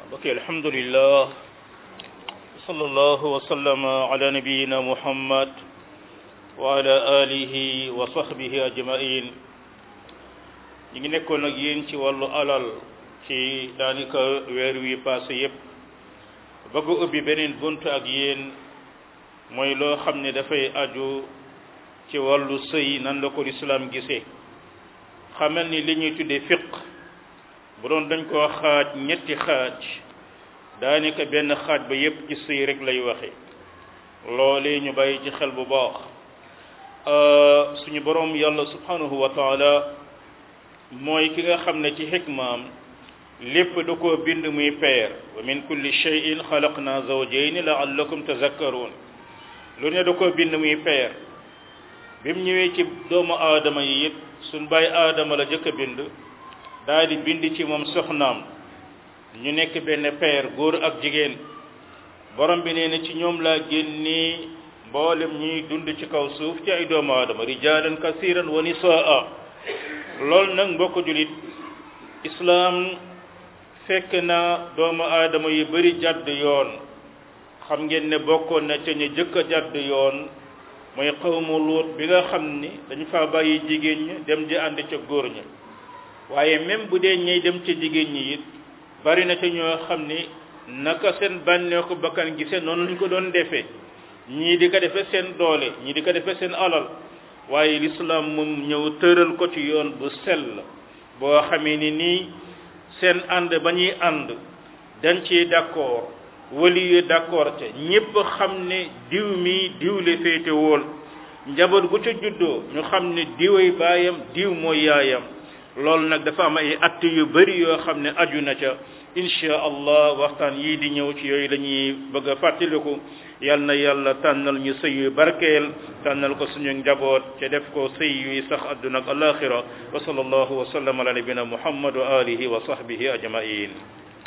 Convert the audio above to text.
ok alhamdulillah sallallahu wa sallama ala nabiyina muhammad wa ala alihi wa sahbihi ajmain ñi ngi nekkoon ak yéen ci wàllu alal ci daanaka weer wi passé yépp bëgg ubbi beneen bunt ak yéen mooy loo xam ne dafay aju ci wàllu sëy nan la ko lislaam gisee xamal ni li ñuy tuddee fiq bu doon dañ koo xaaj ñetti xaaj daanaka benn xaaj ba yépp ci sëy rek lay waxe loolee ñu bàyyi ci xel bu baax suñu boroom yàlla subhanahu wa taala mooy ki nga xam ne ci xikmaam lépp da koo bind muy peer wa min kulli shay'in xalaqna zawjayn la'allakum tazakkarun lu ne da koo bind muy peer bi mu ñëwee ci doomu aadama yi it suñ bàyyi aadama la jëkk a bind daal di bind ci moom soxnaam ñu nekk benn peer góor ak jigéen borom bi nee na ci ñoom laa génnee mboolem ñuy dund ci kaw suuf ci ay doomu aadama rijaalan kasiran wa nisaa loolu nag mbokk julit islaam fekk na doomu aadama yu bari jàdd yoon xam ngeen ne bokkoon na ca ñu jëkk a jàdd yoon mooy xawmu luut bi nga xam ni dañu fa bàyyi jigéen ñi dem di ànd ca góor ñi waaye même bu dee ñey dem ca jigéen ñi it bari na ca ñoo xam ni naka seen bànneeku bakkan gisee noonu lañ ko doon defee ñii di ko defee seen doole ñii di ko defee seen alal waaye lislaam moom ñëw tëral ko ci yoon bu sell boo xamee ni nii seen ànd ba ñuy ànd dañ ci d'accord wali yu d'accord te ñépp xam ne diw mi diw le féete wool njaboot gu ca juddoo ñu xam ne diway baayam diw mooy yaayam loolu nag dafa am ay att yu bari yoo xam ne aju na ca insha allah waxtaan yii di ñëw ci yooyu lañuy bëgg a fàttaliku yal na yàlla tànnal ñu sëy yu barkeel tànnal ko suñu njaboot ca def ko sëy yuy sax adduna ak alaxira wa sallallahu wa sallam ala nabina muhammad wa alihi wa sahbihi ajmain